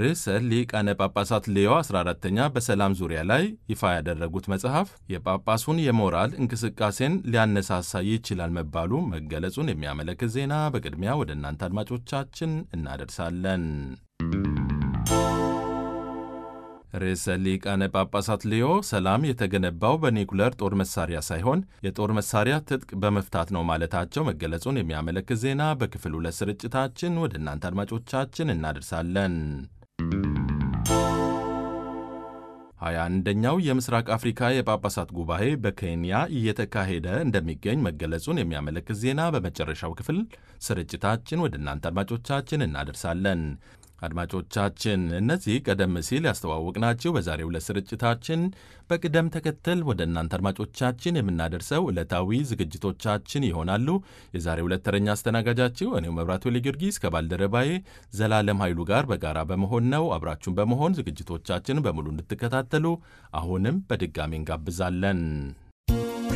ርዕሰ ሊቃነ ጳጳሳት ሌዮ 14ተኛ በሰላም ዙሪያ ላይ ይፋ ያደረጉት መጽሐፍ የጳጳሱን የሞራል እንቅስቃሴን ሊያነሳሳ ይችላል መባሉ መገለጹን የሚያመለክት ዜና በቅድሚያ ወደ እናንተ አድማጮቻችን እናደርሳለን። ርዕሰ ሊቃነ ጳጳሳት ሌዮ ሰላም የተገነባው በኒኩለር ጦር መሳሪያ ሳይሆን የጦር መሳሪያ ትጥቅ በመፍታት ነው ማለታቸው መገለጹን የሚያመለክት ዜና በክፍል ሁለት ስርጭታችን ወደ እናንተ አድማጮቻችን እናደርሳለን። ሀያ አንደኛው የምስራቅ አፍሪካ የጳጳሳት ጉባኤ በኬንያ እየተካሄደ እንደሚገኝ መገለጹን የሚያመለክት ዜና በመጨረሻው ክፍል ስርጭታችን ወደ እናንተ አድማጮቻችን እናደርሳለን። አድማጮቻችን እነዚህ ቀደም ሲል ያስተዋወቅናቸው በዛሬው ዕለት ስርጭታችን በቅደም ተከተል ወደ እናንተ አድማጮቻችን የምናደርሰው ዕለታዊ ዝግጅቶቻችን ይሆናሉ። የዛሬው ዕለት ተረኛ አስተናጋጃችሁ እኔው መብራቱ ጊዮርጊስ ከባልደረባዬ ዘላለም ኃይሉ ጋር በጋራ በመሆን ነው። አብራችሁን በመሆን ዝግጅቶቻችን በሙሉ እንድትከታተሉ አሁንም በድጋሚ እንጋብዛለን።